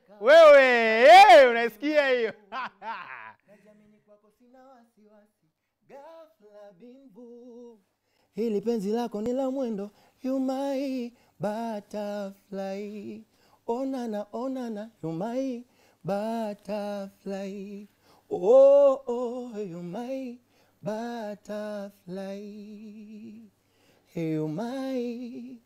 wewe hey, unaisikia hiyo Najiamini kwako sina wasiwasi, ghafla bimbu. Hili penzi lako ni la mwendo, you my butterfly. Onana onana, you my butterfly. Oh oh, you my butterfly. You my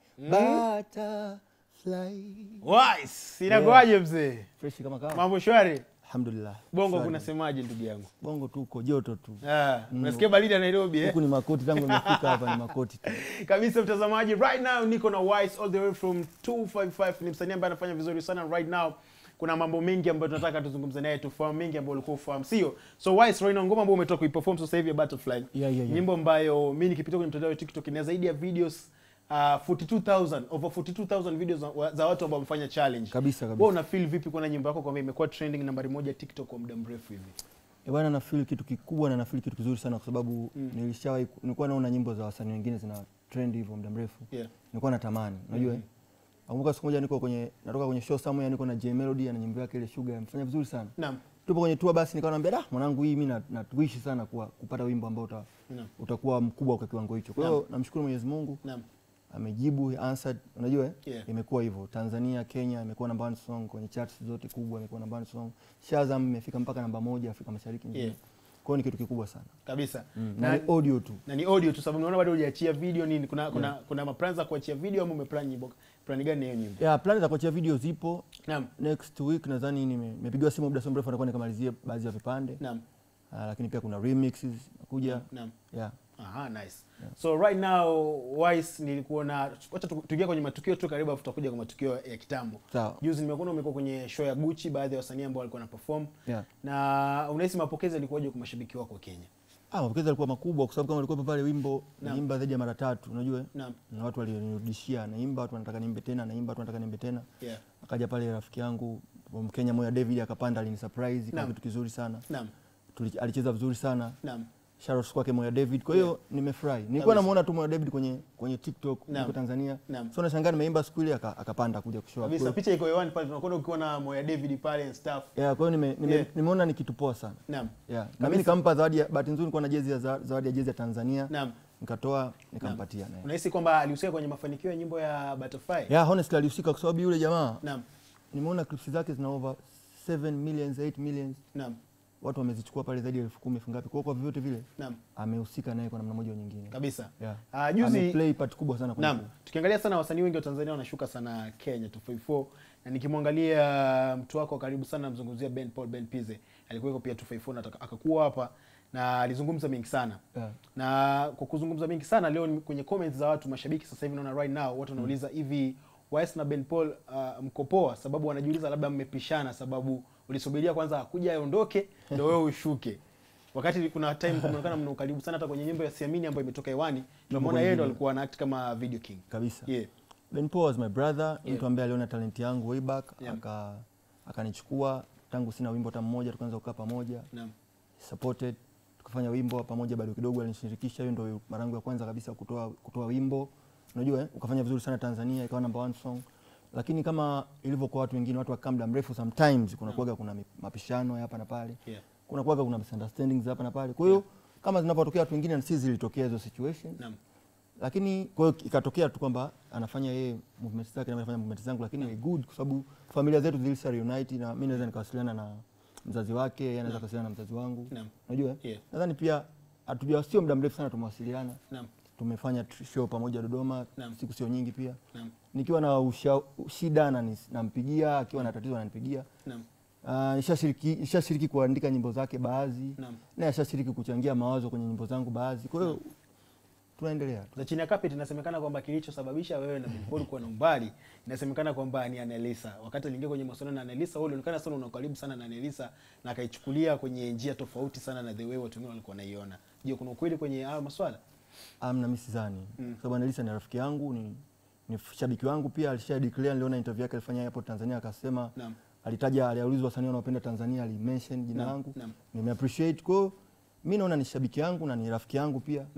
butterfly. Wise, inakuwaje mzee Fresh kama kawa. mambo shwari Alhamdulillah. bongo Shwari. kunasemaje ndugu yangu Bongo tu uko joto tu. Ah, unasikia baridi ya nairobi eh? Huku ni makoti tangu nimefika hapa ni makoti tu. kabisa mtazamaji right now niko na wise all the way from 255 ni msanii ambaye anafanya vizuri sana right now kuna mambo mengi ambayo tunataka tuzungumze naye tufahamu mengi ambayo ulikuwa ufahamu sio so wise right now ngoma ambayo umetoka kuiperform sasa hivi ya butterfly Yeah, yeah, yeah. nyimbo ambayo mi nikipita kwenye mtandao wa tiktok ina zaidi ya videos uh, 42000 over 42000 videos za, za watu ambao wamefanya challenge Kabisa, kabisa. wewe una feel vipi kuona nyimbo yako kwamba imekuwa trending nambari moja tiktok kwa muda mrefu hivi Eh, bwana na feel kitu kikubwa na na feel kitu kizuri sana kwa sababu nilishawahi ku- nilikuwa naona nyimbo za wasanii wengine zina trend hivyo muda mrefu. yeah Nilikuwa natamani, unajua eh? Nakumbuka siku moja niko kwenye natoka kwenye show somewhere niko na J Melody na nyimbo yake ile Sugar amefanya vizuri sana. naam Tupo kwenye tour basi nikawa naambia da mwanangu hii mimi na- natuishi sana kuwa, kupata wimbo ambao uta, Naam. utakuwa mkubwa kwa kiwango hicho. Kwa hiyo namshukuru Mwenyezi Mungu. naam amejibu he answered unajua eh? Yeah. imekuwa hivyo tanzania kenya imekuwa namba one song kwenye charts zote kubwa imekuwa namba one song shazam imefika mpaka namba moja afrika mashariki nzima Yeah. kwa hiyo ni kitu kikubwa sana kabisa mm. na, na ni audio tu na ni audio tu sababu naona bado hujaachia video nini kuna kuna kuna maplan za kuachia video ama umeplan nyimbo plan gani na hiyo nyimbo yeah, plani za kuachia video zipo naam next week nadhani nime- nimepigiwa simu muda si mrefu atakuwa nikamalizie baadhi ya vipande naam uh, lakini pia kuna remixes nakuja naam yeah. Aha, nice. So right now Wise nilikuona wacha tu- tuingie kwenye matukio tu karibu afu tutakuja kwa matukio ya kitambo. Sawa. Juzi nimekuona umekuwa kwenye show ya Gucci baadhi ya wasanii ambao walikuwa na perform. Yeah. Na unahisi mapokezi yalikuwaje kwa mashabiki wako wa Kenya? Ah, mapokezi yalikuwa makubwa kwa sababu kama ulikuwa pale wimbo Naam. naimba zaidi ya mara tatu unajua eh? Naam. na watu walionirudishia naimba watu wanataka niimbe tena naimba watu wanataka niimbe tena Yeah. akaja pale rafiki yangu Mkenya moya David akapanda alinisurprise kwa Naam. kitu kizuri sana Naam. Tuli, alicheza vizuri sana Naam. shout kwake moya David kwa hiyo nimefurahi nilikuwa namuona tu moya David kwenye kwenye TikTok Naam. huko Tanzania Naam. so nashangaa nimeimba siku ile aka- akapanda kuja kushow up. Kabisa Kwa hiyo- picha iko hewani pale tunakuona ukiwa na Moya David pale and stuff. yeah, kwa hiyo nime, nime, Yeah. nimeona ni kitu poa sana Naam. yeah. na mimi nikampa zawadi ya bahati nzuri nilikuwa na jezi ya za- zawadi ya jezi ya Tanzania Naam. nikatoa nikampatia naye Unahisi kwamba alihusika kwenye mafanikio ya nyimbo ya Butterfly? yeah, honestly alihusika kwa sababu yule jamaa Naam. nimeona clips zake zina over 7 millions 8 millions Naam. watu wamezichukua pale zaidi ya elfu kumi elfu ngapi kwa hiyo kwa vyovyote vile Naam. amehusika naye kwa namna moja au nyingine Kabisa. yeah. Ah, juzi ameplay part kubwa sana kwenye Naam, tukiangalia sana wasanii wengi wa Tanzania wanashuka sana Kenya 254 na nikimwangalia mtu wako wa karibu sana namzungumzia Ben Paul Ben Pize alikuwa pia 254 na ataka- akakuwa hapa na alizungumza mengi sana Yeah. na kwa kuzungumza mengi sana leo ni kwenye comments za watu mashabiki sasa hivi naona right now watu wanauliza hivi Wise na Ben Paul uh, mko poa sababu wanajiuliza labda mmepishana sababu ulisubiria kwanza akuja aondoke ndio wewe ushuke wakati kuna time kumeonekana mna ukaribu sana hata kwenye nyimbo ya Siamini ambayo imetoka hewani tumeona yeye ndo alikuwa ana act kama video king kabisa yeah Ben Paul was my brother Yeah. mtu ambaye aliona talent yangu way back Yeah. aka akanichukua tangu sina wimbo hata mmoja tukaanza kukaa pamoja naam supported tukafanya wimbo pamoja bado kidogo alinishirikisha hiyo ndio mara yangu ya kwanza kabisa kutoa kutoa wimbo unajua eh? ukafanya vizuri sana Tanzania ikawa number one song lakini kama ilivyo kwa watu wengine watu wakaa muda mrefu sometimes kuna kuwaga kuna mi- mapishano ya hapa na pale yeah kuna kuwaga kuna misunderstandings hapa na pale kwa hiyo kama zinapotokea watu wengine na sisi zilitokea hizo situations naam lakini kwa hiyo ikatokea tu kwamba anafanya yeye movement zake na mimi nafanya movement zangu lakini ni good kwa sababu familia zetu zilisha reunite na mimi naweza nikawasiliana na mzazi wake yeye anaweza kuwasiliana na mzazi wangu Naam. unajua Yeah. nadhani pia hatuja sio muda mrefu sana tumewasiliana naam tumefanya tr- show pamoja Dodoma Naam. siku sio nyingi pia naam nikiwa na usha, shida na nampigia akiwa na tatizo ananipigia naam Uh, nishashiriki nishashiriki kuandika nyimbo zake baadhi Naam. na ashashiriki kuchangia mawazo kwenye nyimbo zangu baadhi kwa hiyo tunaendelea tu za chini ya carpet inasemekana kwamba kilichosababisha wewe na Ben Paul kuwa na umbali inasemekana kwamba ni Annelisa. Wakati aliingia kwenye mahusiano na Annelisa, wewe ulionekana sana una karibu sana na Annelisa na akaichukulia kwenye njia tofauti sana na the way watu wengine walikuwa wanaiona. Je, kuna ukweli kwenye hayo maswala? amna mimi sidhani Mm. sababu Annelisa ni rafiki yangu ni, ni shabiki wangu pia alisha declare niliona interview yake alifanya hapo Tanzania akasema Naam. alitaja aliulizwa wasanii wanaopenda Tanzania alimention jina Naam, langu naam. nime appreciate kwa hiyo mimi naona ni shabiki yangu na ni rafiki yangu pia Naam.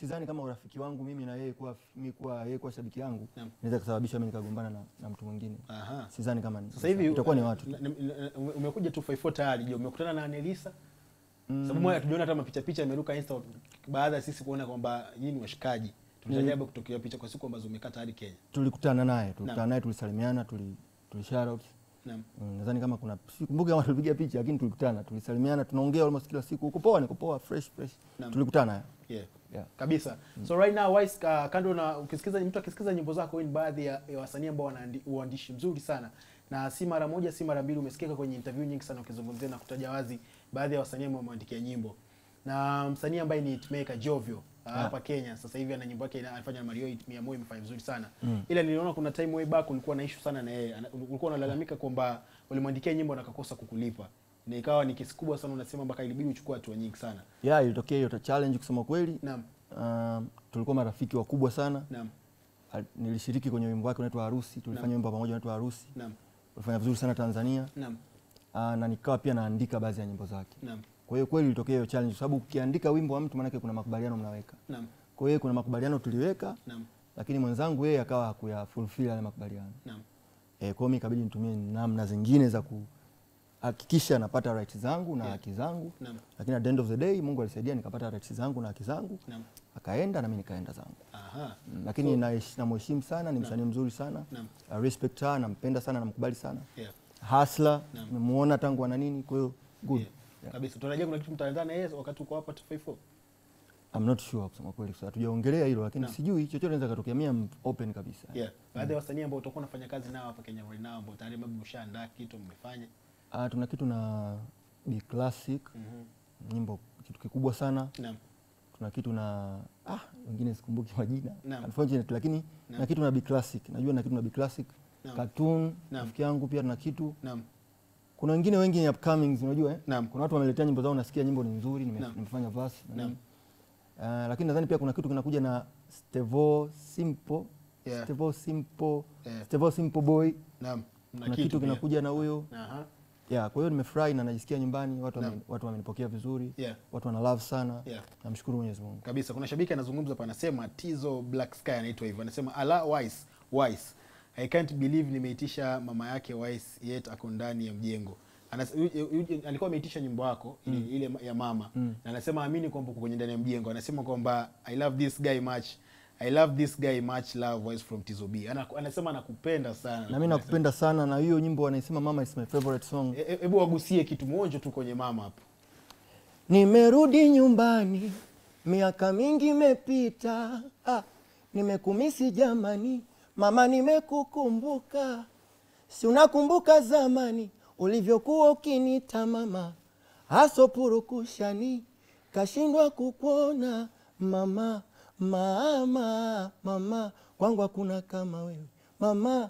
sidhani kama urafiki wangu mimi na yeye kuwa mimi kuwa yeye kuwa shabiki yangu Naam. inaweza kusababisha mimi nikagombana na, na mtu mwingine. Aha. Sidhani kama ni Sasa hivi itakuwa ni watu. tu. na- na- na- ume- umekuja tu 54 tayari, je, umekutana na Anelisa? Sababu moja tuliona hata mapicha picha imeruka Insta baada ya sisi kuona kwamba nyinyi ni washikaji. Tunatarajia kutokea picha kwa siku ambazo umekaa tayari Kenya. Tulikutana naye, tulikutana naye, tulisalimiana, tuli tuli shout out. Naam. Mm, nadhani kama kuna sikumbuki kama tulipiga picha lakini tulikutana, tulisalimiana, tunaongea almost kila siku. Uko poa? Niko poa, fresh fresh. Naam. Tulikutana. Yeah. Yeah. Kabisa. So right now Wise uh, kando na ukisikiza mtu akisikiza nyimbo zako wewe ni baadhi ya, ya wasanii ambao wana andi- uandishi mzuri sana. Na si mara moja si mara mbili umesikika kwenye interview nyingi sana ukizungumzia na kutaja wazi baadhi ya wasanii ambao wameandikia nyimbo. Na msanii ambaye ni hitmaker Jovio uh, hapa Kenya sasa hivi ana nyimbo yake ina- anafanya na Mario Hit 100 imefanya vizuri sana. Mm. Ila niliona kuna time way back ulikuwa na issue sana na yeye. Ana- Ulikuwa unalalamika kwamba ulimwandikia nyimbo na akakosa kukulipa. Na ikawa ni kesi kubwa sana unasema mpaka ilibidi uchukue hatua nyingi sana. Yeah, ilitokea hiyo challenge kusema kweli. Naam. Um, tulikuwa marafiki wakubwa sana. Naam. Al- Nilishiriki kwenye wimbo wake unaitwa Harusi, tulifanya Naam. wimbo pamoja unaitwa Harusi. Naam. Ulifanya vizuri sana Tanzania. Naam. Uh, na nikawa pia naandika baadhi ya nyimbo zake. Naam. Kwa hiyo kweli ilitokea hiyo challenge, kwa sababu ukiandika wimbo wa mtu maanake kuna makubaliano mnaweka. Naam. Kwa hiyo kuna makubaliano tuliweka, Naam. lakini mwenzangu yeye akawa hakuya fulfill yale makubaliano. Naam. E, kwa hiyo mimi ikabidi nitumie namna zingine za kuhakikisha napata rights zangu na Yeah. haki zangu, Naam. lakini at the end of the day Mungu alisaidia nikapata rights zangu na haki zangu, Naam. akaenda na mimi nikaenda zangu. Aha. Mm, lakini naish- namheshimu sana, ni msanii mzuri sana, Naam. I respect her, nampenda sana, namkubali sana, Yeah. hustler, Naam. nimemuona tangu ana nini, kwa hiyo good. Yeah. Kabisa. Tunatarajia kuna kitu mtaandaa na yeye wakati uko hapa 254. I'm not sure kusema kweli, kwa sababu hatujaongelea hilo, lakini Naam. sijui chochote inaweza katokea. Mimi am open kabisa. Yeah. Baadhi ya wasanii ambao utakuwa unafanya kazi nao hapa Kenya right now ambao tayari labda mshaandaa kitu mmefanya. Ah, tuna kitu na Big Classic, Mhm. nyimbo kitu kikubwa sana. Naam. Tuna kitu na ah, wengine sikumbuki majina Naam. unfortunately, lakini Naam. na kitu na Big Classic, najua na kitu na Big Classic Naam. Cartoon, Naam. rafiki yangu pia tuna kitu. Naam. Kuna wengine wengi ni upcomings, unajua eh? Naam. Kuna watu wameletea nyimbo zao, nasikia nyimbo ni nzuri, nime- Naam. nimefanya verse na Naam. nini. Ah, lakini nadhani pia kuna kitu kinakuja na Stevo Simple, Yeah. Stevo Simple, Yeah. Stevo Simple Boy. Naam. Mna Kuna kitu pia. kinakuja na huyo Aha. Yeah, kwa hiyo nimefurahi na najisikia nyumbani, watu wame, Naam. watu wamenipokea vizuri. Yeah. Watu wana love sana. Yeah. Namshukuru Mwenyezi Mungu. Kabisa. Kuna shabiki anazungumza hapa anasema Tizo Black Sky anaitwa hivyo. Anasema ala Wise, Wise. I can't believe nimeitisha mama yake Wise yet ako ndani ya mjengo. Anas, yu- yu- yu- alikuwa ameitisha nyimbo yako ile, ile ya mama Mm. na anasema amini kwamba uko kwenye ndani ya mjengo. Anasema kwamba I love this guy much. I love this guy much love Wise from Tizo B. Ana, anasema anakupenda sana. Na mimi nakupenda sana na hiyo nyimbo wanaisema mama is my favorite song. E- e- Hebu wagusie kitu mwonjo tu kwenye mama hapo. Nimerudi nyumbani, miaka mingi imepita. Ah, nimekumisi jamani, mama nimekukumbuka. Si unakumbuka zamani ulivyokuwa ukinita mama, haso purukushani, kashindwa kukuona mama, mama, mama, kwangu hakuna kama wewe mama,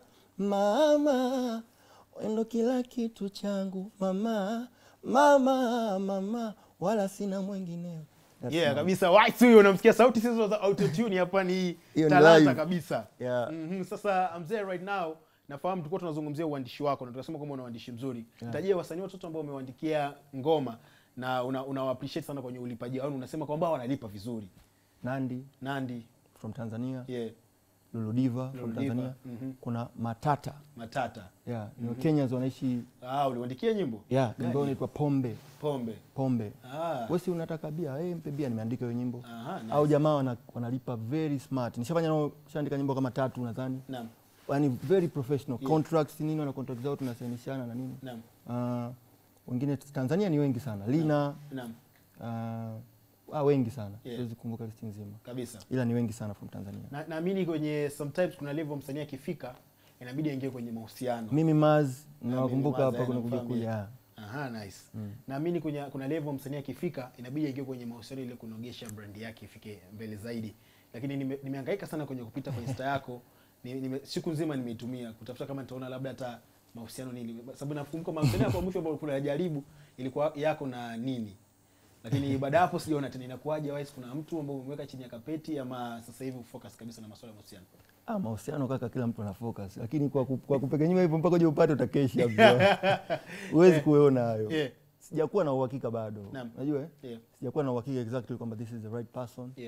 mama, wendo kila kitu changu mama, mama, mama, wala sina mwengineo. That's Yeah, mama. kabisa. Wise huyo unamsikia sauti sizo za autotune hapa ni Hiyo ni talanta live. kabisa. Yeah. Mhm, Sasa mzee right now nafahamu tulikuwa tunazungumzia uandishi wako na tukasema kwamba una uandishi mzuri. Yeah. Tajia wasanii watoto ambao umewaandikia ngoma na una, una appreciate sana kwenye ulipaji wao unasema kwamba wanalipa vizuri. Nandi Nandi, from Tanzania, yeah, Lulu Diva from Lulu Tanzania, Diva, mhm. kuna Matata Matata. yeah, ni Wakenyans wanaishi Ah, uliwaandikia nyimbo? yeah, Gani? nyimbo inaitwa Pombe Pombe. Pombe. Ah. Wewe si unataka bia? Eh, mpe bia, nimeandika hiyo nyimbo. Aha, nice. Au jamaa wana, wanalipa very smart. Nishafanya nao, nishaandika nyimbo kama tatu nadhani. Naam. Yaani very professional. Yeah. Contracts nini wana contract zao tunasainishana na nini. Naam. Ah, wengine Tanzania ni wengi sana. Lina Naam. ah, ah, wengi sana. Yeah. Siwezi kukumbuka listi nzima. Kabisa. Ila ni wengi sana from Tanzania. Na naamini kwenye sometimes kuna level msanii akifika inabidi aingie kwenye mahusiano. Mimi Maz Mimi nawakumbuka Maz, hapa eh, kuna kuja namfahamu, kuja. yeah. yeah. Aha, nice. Mm. Naamini kuna kuna level msanii akifika inabidi aingie kwenye mahusiano ile kunogesha brand yake ifike mbele zaidi. Lakini nime- nimehangaika sana kwenye kupita kwenye Insta yako. Ni, nime, siku nzima nimeitumia kutafuta kama nitaona labda hata mahusiano nini. Sababu nakumbuka mahusiano yako ya mwisho ambayo kuna jaribu ilikuwa yako na nini. Lakini baada ya hapo sijaona tena inakuwaje Wise kuna mtu ambaye umeweka chini ya kapeti ama sasa hivi focus kabisa na masuala ya mahusiano. Ah, mahusiano kaka, kila mtu ana focus, lakini kwa, ku, kwa kupekenyima hivyo mpaka uje upate utakesha bro. Huwezi kuona hayo. Yeah. Sijakuwa na uhakika bado. Naam. Unajua eh? Yeah. Sijakuwa na uhakika exactly kwamba this is the right person. Yeah.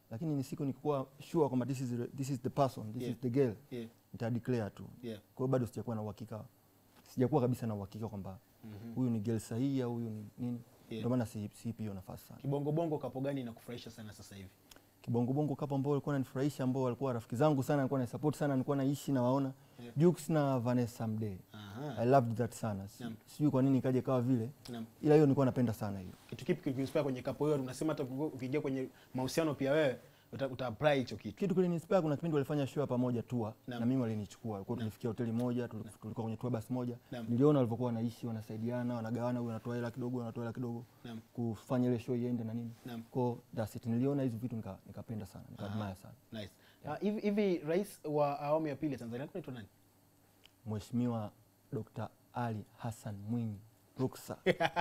lakini ni siku nikikuwa sure kwamba this is, the- this is the person this Yeah. is the girl Yeah. nita declare tu Yeah. kwa hiyo bado sijakuwa na uhakika sijakuwa kabisa na uhakika kwamba huyu ni girl sahihi au huyu ni nini Yeah. ndio maana si- siipi hiyo nafasi sana Kibongo bongo kapo gani inakufurahisha sana sasa hivi? kibongobongo kapo ambao walikuwa wananifurahisha ambao walikuwa rafiki zangu sana walikuwa wanisupport sana nilikuwa naishi na waona Yeah. Jux na Vanessa Mdee Aha. I loved that sana Si- Naam. sijui kwa nini ikaja kawa vile Naam. ila hiyo nilikuwa napenda sana hiyo Kitu kipi kilikuinspire kwenye kapo hiyo? Unasema hata ukiingia kwenye mahusiano pia wewe uta, uta apply hicho kitu. kitu kilinispire kuna kipindi walifanya show ya pamoja tour Naam. na mimi walinichukua walikuwa tulifikia hoteli moja tuli- tulikuwa kwenye tour bus moja Naam. niliona walivyokuwa wanaishi wanasaidiana wanagawana huyu anatoa hela kidogo anatoa hela kidogo Naam. kufanya ile show iende na nini Naam. kwa that's it niliona hizo vitu nika- nikapenda sana nikaadmire sana Nice. Ah, hivi hivi rais wa awamu ya pili ya Tanzania alikuwa anaitwa nani? Mheshimiwa Dr. Ali Hassan Mwinyi Ruksa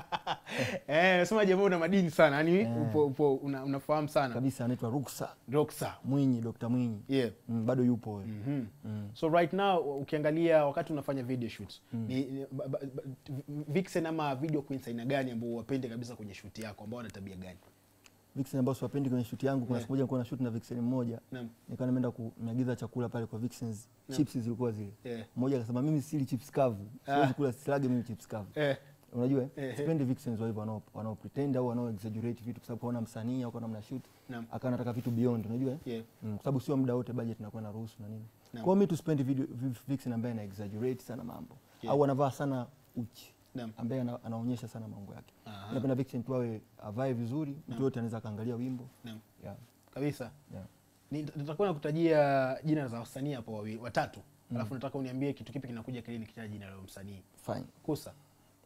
Eh, nasema jamaa una madini sana. Yaani upo upo una, unafahamu sana. kabisa anaitwa Ruksa Roxa. Mwinyi Dr. Mwinyi Yeah. mm, bado yupo huyo Mhm. mm. So right now ukiangalia wakati unafanya video shoots ni, ni ba, ba, ba, vixen ama video queens aina gani ambao wapende kabisa kwenye shoot yako ambao wana tabia gani? Vixen ambao siwapendi kwenye shoot yangu kuna Yeah. siku moja nilikuwa na shoot na Vixen mmoja Naam. nikawa nimeenda kuagiza chakula pale kwa Vixens chips zilikuwa zile Yeah. mmoja akasema mimi sili chips kavu siwezi Ah. kula silage mimi chips kavu Eh, unajua Eh, eh, sipendi Vixens wa hivyo wanao wanao pretend au wanao exaggerate vitu kwa sababu kaona msanii au kaona mna shoot Naam. akawa anataka vitu beyond unajua eh? yeah. Mm, kwa sababu sio muda wote budget inakuwa na ruhusu na nini. Naam. Kwa hiyo mimi tu spend video vi- vixen ambaye ana exaggerate sana mambo Yeah. au anavaa sana uchi Naam. ambaye ana, anaonyesha sana mambo yake. Aha. Napenda vixen tu awe avae vizuri, mtu yote anaweza akaangalia wimbo. Naam. Yeah. Kabisa. Yeah. Ni- Nitakuwa nakutajia jina za wasanii hapo wawili watatu. Alafu nataka uniambie kitu kipi kinakuja akilini kitaja jina la msanii. Fine. Kusa.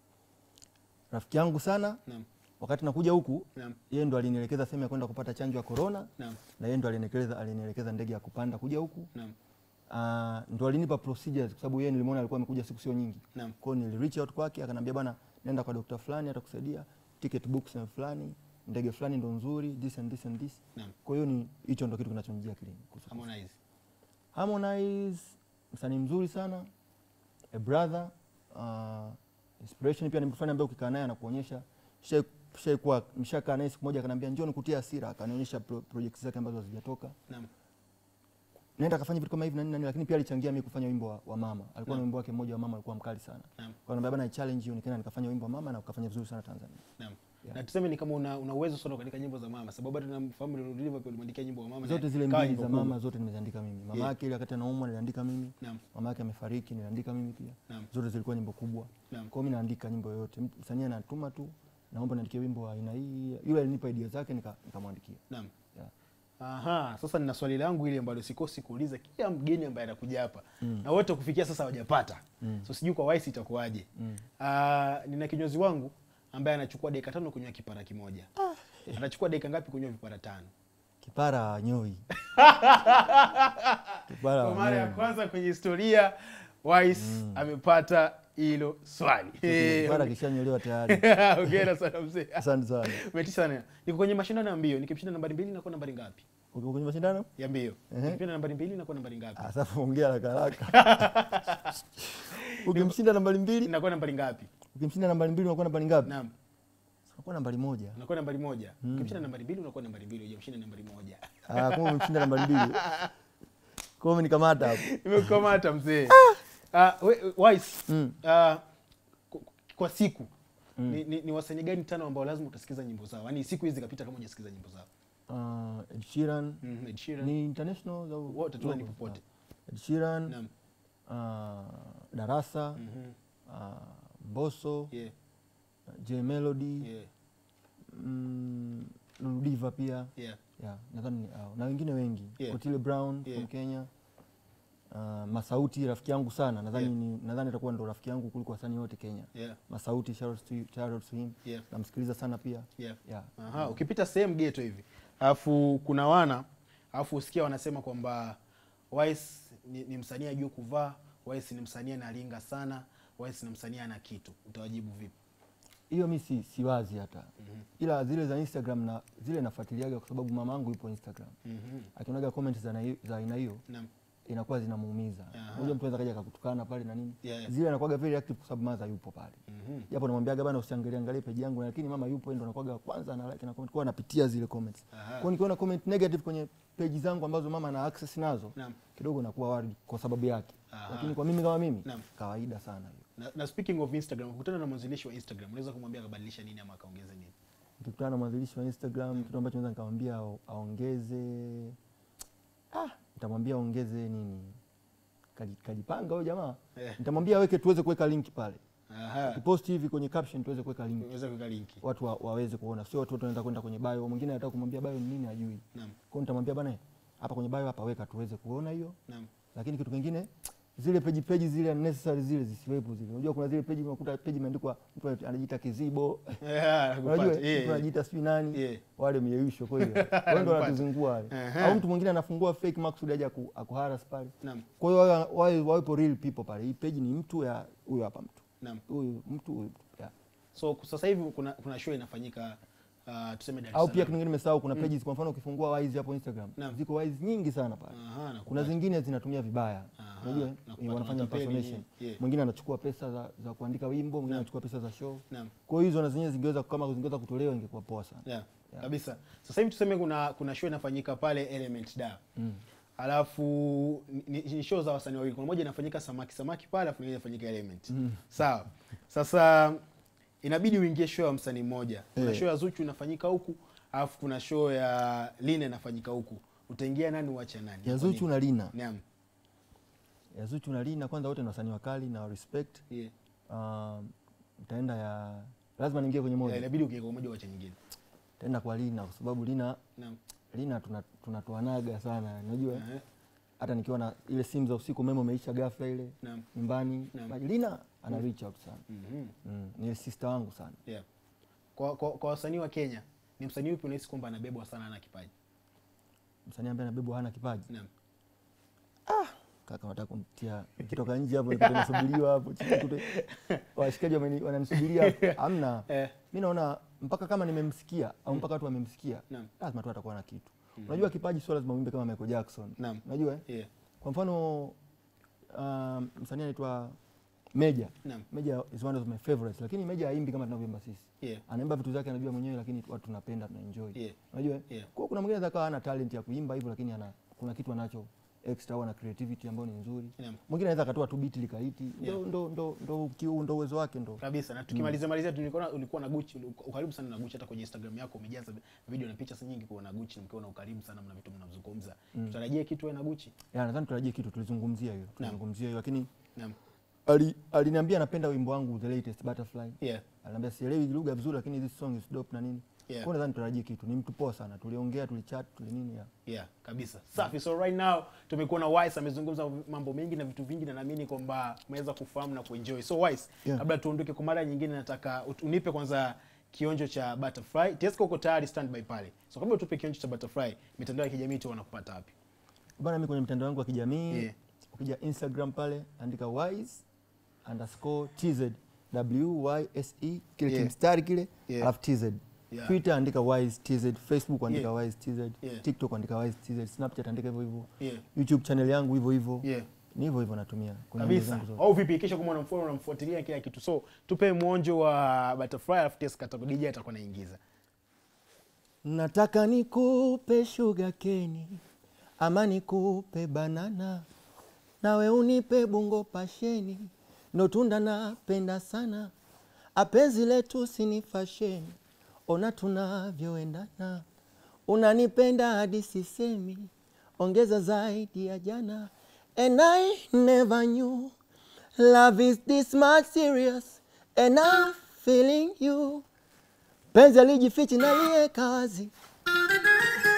Rafiki yangu sana Naam. wakati nakuja huku Naam. yeye ndo alinielekeza sehemu ya kwenda kupata chanjo ya corona Naam. na yeye ndo alinielekeza alinielekeza ndege ya kupanda kuja huku. Naam. Uh, ndo alinipa procedures kwa sababu yeye nilimwona alikuwa amekuja siku sio nyingi. Naam. Kwa hiyo nili reach out kwake akanambia bwana nenda kwa dokta fulani atakusaidia ticket book sehemu fulani ndege fulani ndo nzuri this and this and this. Naam. Kwa hiyo ni hicho ndo kitu kinachonijia akilini kuhusu Kusa. Harmonize. Harmonize msanii mzuri sana a brother uh, inspiration pia ni mtu fulani ambaye ukikaa naye anakuonyesha shai- shaikuwa mshakaa naye siku moja akanambia njoo nikutie hasira akanionyesha pro, projects zake ambazo hazijatoka Naam. naenda akafanya vitu kama hivi na nini na nini, lakini pia alichangia mimi kufanya wimbo wa, wa mama. Alikuwa na Naam. wimbo wake mmoja wa mama alikuwa mkali sana. Naam. Kwa nambia bana challenge you nikaenda nikafanya wimbo wa mama na ukafanya vizuri sana Tanzania. Naam. Yeah. Na tuseme ni kama una, una uwezo sana katika nyimbo za mama sababu hata namfahamu Lil Uliva pia ulimwandikia nyimbo wa mama na Zote zile ikawa mbili nyimbo za kubwa. mama zote nimeziandika mimi. Mama Yeah. yake ile wakati anaumwa niliandika mimi. Naam. Mama yake amefariki niliandika mimi pia. Naam. Zote zilikuwa nyimbo kubwa. Naam. Kwa hiyo mimi naandika nyimbo yoyote. Mtu- Msanii anatuma tu naomba niandikie wimbo wa aina hii. Yule alinipa idea zake nika- nikamwandikia. Naam. Yeah. Aha, sasa nina swali langu ile ambalo sikosi kuuliza kila mgeni ambaye anakuja hapa Mm. na wote kufikia sasa hawajapata Mm. so sijui kwa Wise itakuwaje. Mm. Ah, nina kinyozi wangu ambaye anachukua dakika tano kunywa kipara kimoja. Anachukua dakika ngapi kunywa vipara tano? Kipara nyoi. Kipara Kwa mara ya nyoi. kwanza kwenye historia Wise amepata hilo swali. Kipara kishanyolewa tayari. Hongera sana mzee. Asante sana. Umetisha sana. Niko kwenye mashindano ya mbio. Nikimshinda nambari mbili nakuwa nambari ngapi? Uko kwenye mashindano? Ya mbio. Ehe. Nikipinda nambari mbili nakuwa nambari ngapi? Ah, Sasa ongea haraka haraka. Ukimshinda nambari mbili, Nakuwa nambari ngapi? ukimshinda nambari mbili unakuwa nambari ngapi? Naam. Unakuwa nambari moja. Unakuwa nambari moja. Ukimshinda nambari mbili unakuwa nambari mbili, hujamshinda nambari moja. Ah, kama umemshinda nambari mbili. Kwa hiyo umenikamata hapo. Nimekukamata mzee. Ah, we- Wise. Mm. Ah, kwa- kwa siku ni, ni, ni wasanii gani tano ambao lazima utasikiza nyimbo zao? Yaani siku hizi zikapita kama hujasikiza nyimbo zao. Uh, Ed Sheeran Mhm, Ed Sheeran. ni international au Wote tu ni global? popote. Ah, Ed Sheeran, Naam. uh, Darasa, Mhm. uh, Mbosso, Yeah. J Melody, Yeah. mm, Lulu Diva pia. Yeah. Yeah, nadhani ni hao. Na wengine wengi. Yeah. Otile Brown Yeah. from Kenya. Uh, Masauti rafiki yangu sana. Nadhani Yeah. ni nadhani atakuwa ndo rafiki yangu kuliko wasanii wote Kenya. Yeah. Masauti shout out to, shout out to him. Yeah. Namsikiliza sana pia. Yeah. Yeah. Aha, ukipita sehemu geto hivi alafu kuna wana alafu usikia wanasema kwamba Wise ni, ni msanii ajue kuvaa, Wise ni msanii analinga sana, Wise ni msanii ana kitu, utawajibu vipi? Hiyo mi si, siwazi hata. Ila zile za Instagram na zile nafuatiliaga kwa sababu mama yangu yupo Instagram. Mhm. Akionaga comment za na- za aina hiyo Naam. inakuwa zinamuumiza Aha. unajua mtu anaweza kaja akakutukana pale na nini Yeah. zile anakuwaga very active kwa sababu mother yupo pale Mhm. japo namwambiaga bana usiangalie angalie page yangu lakini mama yupo yeye ndo anakuwaga wa kwanza ana like na comment kwa anapitia zile comments Aha. kwa nikiona comment negative kwenye page zangu ambazo mama ana access nazo Naam. kidogo nakuwa worried kwa sababu yake Aha. lakini kwa mimi kama mimi Naam. kawaida sana hiyo Na, na speaking of Instagram, kukutana na mwanzilishi wa Instagram, unaweza kumwambia akabadilisha nini ama akaongeze nini? nikikutana na mwanzilishi wa Instagram kitu ambacho naweza nikamwambia ao- aongeze ah, nitamwambia aongeze nini Kaji- kajipanga huyo jamaa Eh. nitamwambia aweke tuweze kuweka link pale Aha. kipost hivi kwenye caption tuweze kuweka link Unaweza kuweka linki. watu wa, waweze kuona sio watu wote wanaweza kwenda kwenye bio mwingine anataka kumwambia bio ni nini ajui Naam. kwao nitamwambia bana hapa kwenye bio hapa weka tuweze kuona hiyo Naam. lakini kitu kingine zile peji peji zile unnecessary zile zisiwepo zile unajua kuna zile peji unakuta peji imeandikwa mtu anajiita kizibo Yeah, nakupata. unajua Yeah, mtu anajiita sijui nani Yeah. wale myeusho kwa hiyo wao ndo Nakupata. wanatuzingua wale Aha. au mtu mwingine anafungua fake maksudi aje aku- akuharas pale Naam. kwa hiyo wawe- wawe- wawepo real people pale hii peji ni mtu ya huyo hapa mtu Naam. huyu mtu huyu mtu yeah. So sasa hivi kuna kuna show inafanyika uh, tuseme Dar es au pia Salaam. kitu kingine nimesahau kuna pages kwa mfano ukifungua wise hapo Instagram Naam. ziko wise nyingi sana pale Aha, nakupata. kuna zingine zinatumia vibaya Aha, unajua nakupata, eh, wanafanya wanatapeli, impersonation yeah. mwingine anachukua pesa za, za kuandika wimbo mwingine anachukua pesa za show Naam. kwa hiyo hizo na zenyewe zingeweza kama zingeweza kutolewa ingekuwa poa sana Yeah. Kabisa. Sasa hivi tuseme kuna kuna show inafanyika pale Element Da. Mm. Alafu ni, ni show za wasanii wawili. Kuna moja inafanyika Samaki Samaki pale, alafu nyingine inafanyika Element. Sawa. Sasa inabidi uingie show ya msanii mmoja. Kuna Eh. show ya Zuchu inafanyika huku, alafu kuna show ya Lina inafanyika huku. Utaingia nani uache nani? ya Kwa Zuchu nini? na Lina Naam. ya Zuchu na Lina kwanza wote ni wasanii wakali na wa respect Yeah. um, nitaenda ya lazima niingie kwenye Yeah, moja inabidi ukiingia kwa moja uache nyingine. nitaenda kwa Lina kwa sababu Lina Naam. Lina tuna- tunatoanaga sana unajua eh? Ehe. hata nikiwa na ile simu za usiku memo umeisha ghafla ile Naam. nyumbani Naam. basi Lina ana reach out sana Mhm. mm. ni sister wangu sana Yeah. Kwa kwa, kwa wasanii wa Kenya, ni msanii upi unahisi kwamba anabebwa sana ana kipaji? msanii ambaye anabebwa hana kipaji Naam. kaka nataka kumtia nikitoka nje hapo nikute nasubiriwa hapo chini kute washikaji wameni- wananisubiria hapo. hamna Eh. mi naona mpaka kama nimemsikia au mpaka watu wamemsikia Naam. lazima tu atakuwa na kitu unajua kipaji sio lazima uimbe kama Michael Jackson Naam. unajua eh? Yeah. kwa mfano um, msanii anaitwa Meja Naam. Meja is one of my favorites lakini Meja haimbi kama tunavyoimba sisi Yeah. anaimba vitu zake anajua mwenyewe lakini watu tunapenda tunaenjoy Yeah. unajua eh? Yeah. kwa hiyo kuna mwingine anaweza kawa hana talent ya kuimba hivyo lakini ana kuna kitu anacho extra au ana creativity ambayo ni nzuri Naam. mwingine anaweza akatoa tu beat likaiti ndo Yeah. ndo ndo ndo kiu ndo uwezo wake ndo kabisa na tukimalizia malizia tu nilikuwa ulikuwa na Gucci uli- ukaribu sana na Gucci hata kwenye Instagram yako umejaza video na picha nyingi kwa na Gucci mkiwa na ukarimu sana mna vitu mnazungumza tutarajie kitu wewe na Gucci ya nadhani tutarajie kitu tulizungumzia hiyo tulizungumzia hiyo lakini naam ali aliniambia anapenda wimbo wangu the latest butterfly yeah aliniambia sielewi lugha vizuri lakini this song is dope na nini Yeah. kwa hiyo nadhani tutarajie kitu ni mtu poa sana tuliongea tulichat tuli nini ya yeah kabisa safi so right now tumekuwa na Wise amezungumza mambo mengi na vitu vingi na naamini kwamba umeweza kufahamu na kuenjoy so Wise Yeah. kabla tuondoke kwa mara nyingine nataka ut- unipe kwanza kionjo cha butterfly Tesco uko tayari standby pale so kabla tupe kionjo cha butterfly mitandao ya kijamii tu wanakupata wapi bana mimi kwenye mtandao wangu wa kijamii Yeah. ukija instagram pale andika wise underscore tz w y s e kile Yeah. kimstari kile Yeah. alafu tz Yeah. twitter andika wise tz facebook andika Yeah. wise tz Yeah. tiktok andika wise tz snapchat andika hivyo hivyo yeah youtube channel yangu hivyo hivyo yeah ni hivyo hivyo natumia kwenye mambo kabisa zangu zote. au vipi kisha kama unamfollow unamfuatilia kila kitu so tupe mwonjo wa butterfly alafu Tesco atakuwa DJ atakuwa naingiza nataka nikupe sugar keni ama nikupe banana nawe unipe bungo pasheni ndo tunda napenda sana apenzi letu sini fasheni ona tunavyoendana unanipenda hadi sisemi ongeza zaidi ya jana and I never knew love is this much serious and I'm feeling you penzi alijifichi na liye kazi